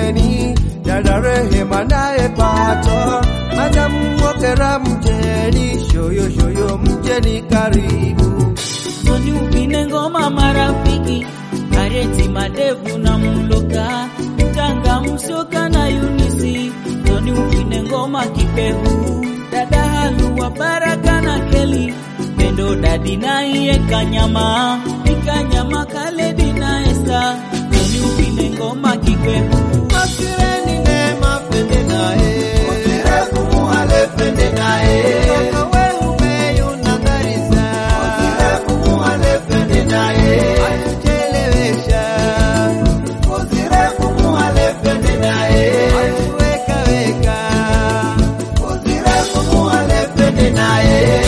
Keni, dada Rehema naye Pato, madamu Wokera mjeni, shoyo shoyo mjeni karibu. Soni upine ngoma marafiki Areti madevu na mloka Tanga msoka na Yunisi Soni upine ngoma kipehu Dada haluwa baraka na keli Pendo dadi na iye kanyama Ikanyama kale dina esa Soni upine ngoma kipehu Masireni Neema pende naye, Osire kumuhale pende naye, Kaka weume yunangarisa, Osire kumuhale pende naye, Atuchelewesha, Osire kumuhale pende naye, Atuweka weka, Osire kumuhale pende naye.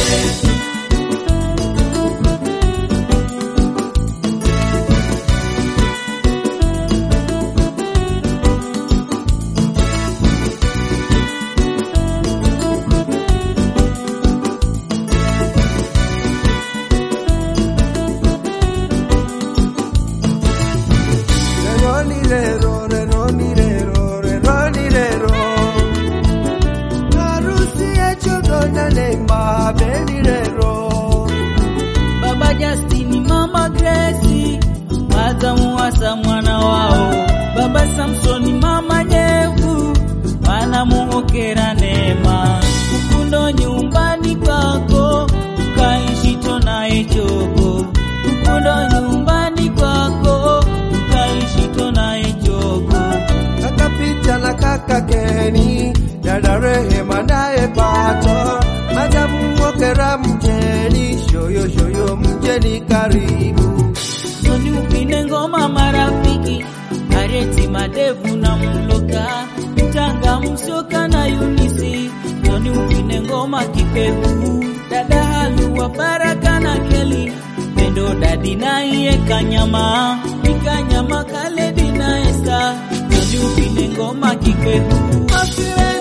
Reronirero, reronirero, reronirero. Harusi ya Chogo na Neema Benirero. Baba Justini, Mama Grace, Adamu hasa mwana wao, Baba Samsoni, Mama Nyevu, wanamuhokera neema. Ukundo nyumbani kwako, ukaishi tonaye chogo. Ukundo nyumbani kwako, ukaishi tonaye chogo. Kaka Pita na kaka Keni, dada Rehema naye Pato, madamu Wokera mjeni, shoyo shoyo mjeni karibu. Soni upine ngoma marafiki Areti madevu na mloka Tanga msoka na Yunisi Soni upine ngoma kipehu Dada haluwa baraka na keli Pendo dadi na iye kanyama Ikanyama kale dina esa Soni upine ngoma kipehu Masireni